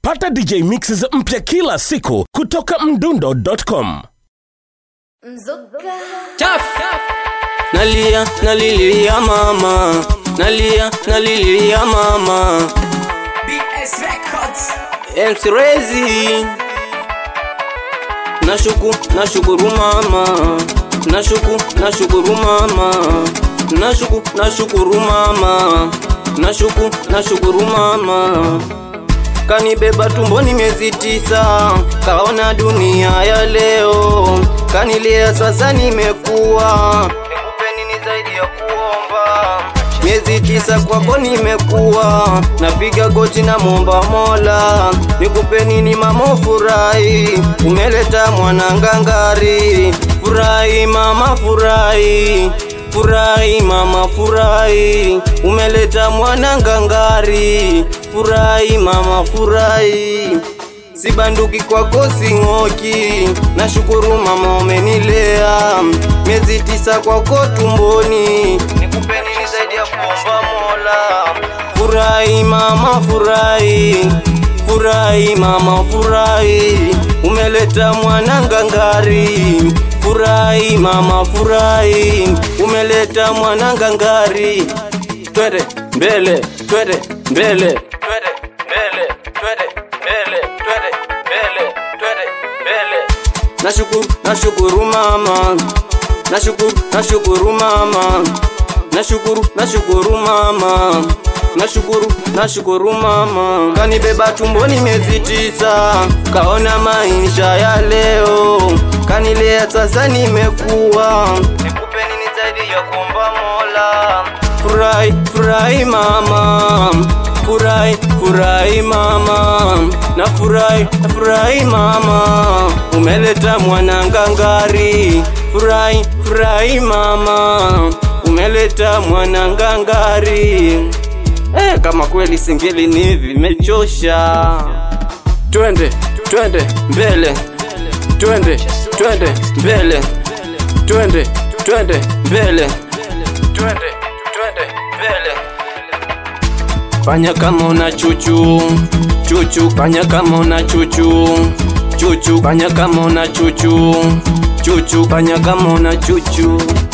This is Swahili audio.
pata dj mixes mpya kila siku kutoka mdundo.com Chaf. Nalia, nalilia mama, nalia, nalilia mama. BS Records. MC Rezi. Nashuku, nashukuru mama, nashuku, nashukuru mama, nashuku, nashukuru mama, nashuku, nashukuru mama. Kanibeba tumboni miezi tisa, kaona dunia ya leo, kanilea sasa nimekuwa, nikupe nini zaidi ya kuomba? Miezi tisa kwako nimekuwa, napiga goti na momba Mola, nikupe nini mama furahi, umeleta mwanangangari, furahi mama furahi Furahi mama furahi, umeleta mwana ngangari. Furahi mama furahi, sibanduki kwako sing'oki. Nashukuru mama umenilea miezi tisa kwako tumboni, nikupe nini zaidi ya kuomba Mola? Furahi mama furahi, furahi mama furahi, umeleta mwana ngangari furahi mama furahi, umeleta mwana ngangari. Twende mbele, twende mbele, twende mbele, twende mbele, twende mbele, twende mbele. Nashukuru, nashukuru mama, nashukuru, nashukuru mama, nashukuru, nashukuru mama nashukuru nashukuru mama kanibeba tumboni miezi tisa kaona maisha ya leo kanilea sasa nimekuwa nikupe nini zaidi ya kuomba mola furahi furahi mama furahi furahi mama na furahi na furahi mama umeleta mwanangangari furahi furahi mama umeleta mwanangangari Eh, kama kweli singeli ni hivi imechosha. Twende, twende mbele, twende, twende mbele, twende, twende mbele, twende, twende mbele. Fanya kama una chuchu, chuchu, fanya kama una chuchu, chuchu, fanya kama una chuchu, chuchu, fanya kama una chuchu.